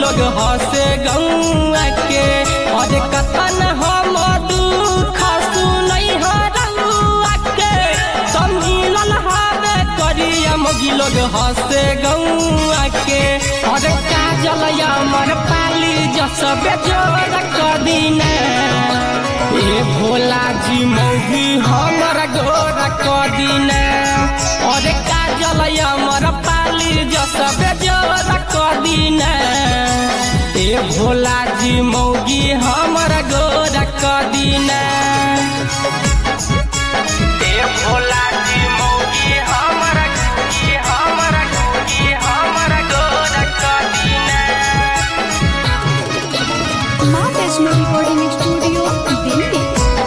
लोग हंसे गौआ के और कथन हम दुख सुनई हो रउआ के सम्मिलन हवे करिया मोगी लोग हंसे गौआ के और काजल अमर पाली जसबे जोर कदीना ए भोला जी मौगी हमर गोर कदीना और काजल अमर पाली जसबे जोर कदीना ए भोला जी मौगी हमर गोर कदीना ए भोला जी मौगी हमर गोगी हमर गोगी हमर गोर कदीना माँ वैष्णो रिकॉर्डिंग स्टूडियो दिल्ली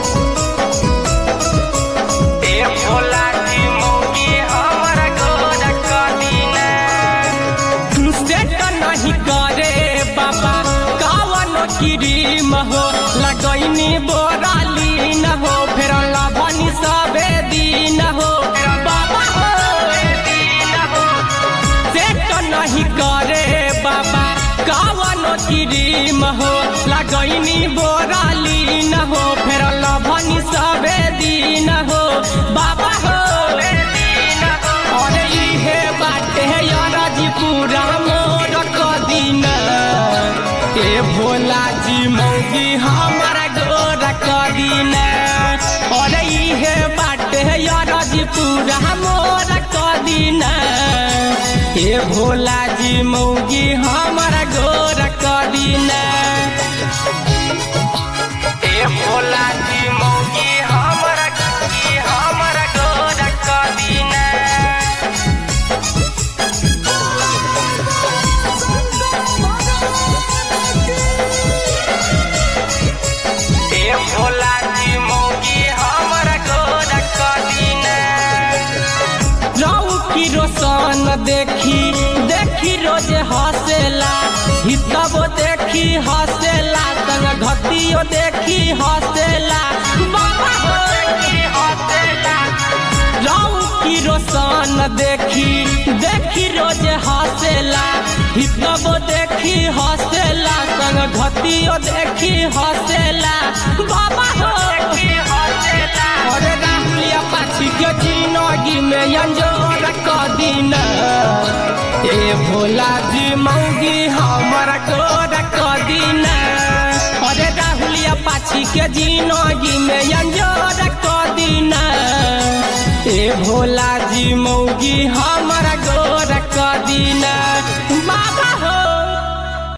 ए भोला जी मौगी हमर गोर कदीना सेट नहीं करे बाबा कावन क्रीम हो लगैनी बोराली न हो फेर लभनी सबे दिन हो बाबा हो दिन हो सेट नहीं करे बाबा कावन क्रीम हो लगैनी बोराली न हो फेर लभनी सबे दिन हो बाबा हो दिन हो अरे इहे बाटे याराजी पूरा मोर कदीन ए भोला जी मौगी हमारा गोर कदीन अरे इहे बाटे याराजी पूरा मोर कदीन ए भोला जी मौगी हमारा गोर कदीन ए भोला जी मौगी हमारा गोगी हमारा गोर कदीन ए भोला जी मौगी हमर गोर कदीना रऊ की रोशन देखी देखी रोज हंसेला हितबो देखी हंसेला संग घटियो देखी हंसेला बाबा हो देखी हंसेला रऊ की रोशन देखी देखी रोज हंसेला हितबो देखी हंसेला संग घटियो देखी हंसेला बाबा हो देखी हंसेला अरे राहुलिया पाछी के जिंदगी में अंजोर कदीन ए भोला जी मौगी हमर गोर कदीन अरे राहुलिया पाछी के जिंदगी में अंजोर कदीन ए भोला जी मौगी हमर गोर कदीना